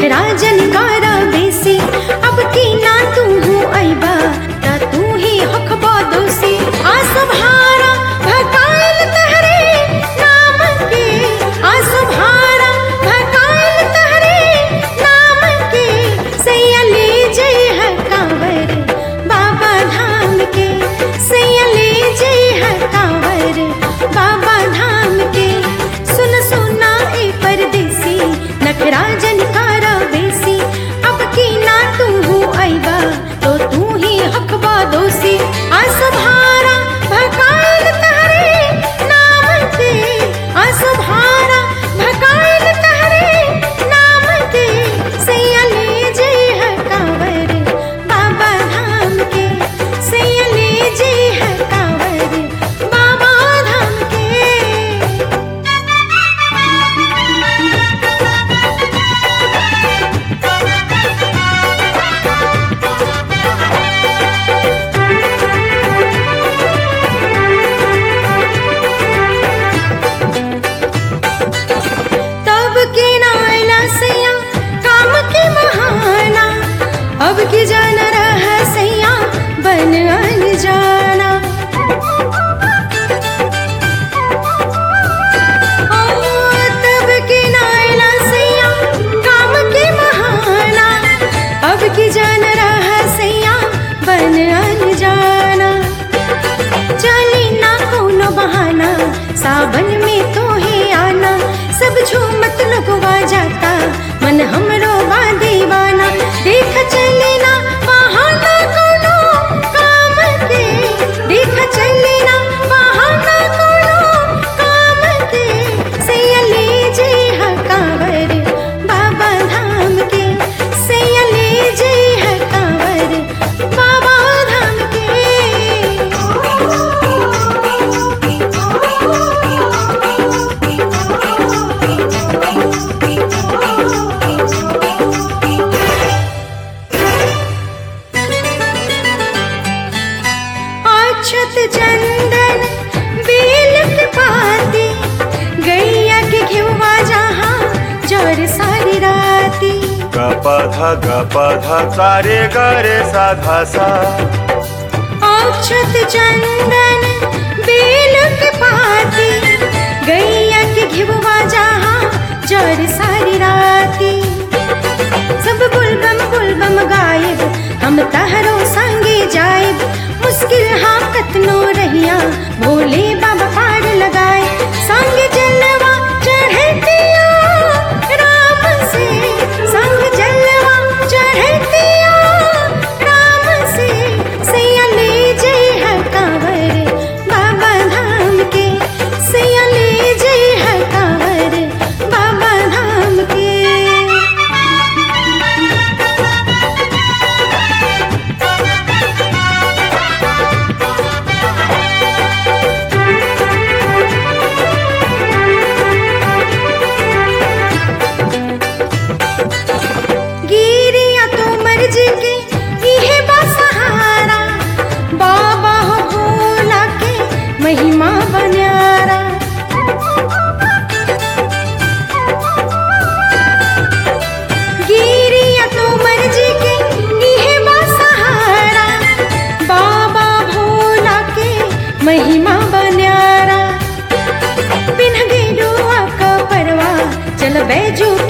नखराजन कारा बेसी अब की ना तू हूँ अइबा ता तू ही हकबा दोषी आ सभारा भकाल तहरे नाम के आ सभारा भकाल तहरे नाम के सैया ले जय है कांवर बाबा धाम के सैया ले जय है कांवर बाबा धाम के सुन सुना ए परदेसी नखराजन कारा बेसी अब की ना तू हूँ अइबा तो तू ही हकबा दोषी आ सभारा भकाल तहरे नाम के आ सभारा भकाल तहरे नाम के सैया ले जय है कांवर बाबा धाम के सैया ले जय है कांवर बाबा धाम के तब के नायला सैया काम के महाना अब की जान रह सैया बन जाना तब के नायला सैया काम के महाना अब की जान रह सैया बन जाना चली ना कोनो बहाना सावन में तो ही आना सब झूमत लगवा जाता मन हमरो बा दीवाना देख चले ना बहाना कोनो काम के देख चले ना बहाना कोनो काम के सैया ले जे हा कांवर बाबा धाम के सैया ले जे हा कांवर बाबा धाम अक्षत चंदन बेल के पाती गैया के घिवा जहाँ जर सारी राती ग प ध ग प ध सा रे ग रे सा धा सा अक्षत चंदन बेल के पाती गैया के घिवा जहाँ जर सारी राती सब बुलबम बुलबम गायब हम तहरो संगे जायब मुश्किल हाँ कतनो रहिया भोले बाबा पार लगाए संग जलवा चढ़तिया राम से संग जलवा चढ़तिया राम से सैया ले जय है कांवर बाबा धाम के सैया ले जय है कांवर बाबा धाम के गिरिया तो मर्जी के इहे बा सहारा बाबा हो भोला के महिमा बन्यारा गिरिया तो मर्जी के इहे बा सहारा बाबा भोला के महिमा बन्यारा बिन गेरुआ का परवा चल बैजू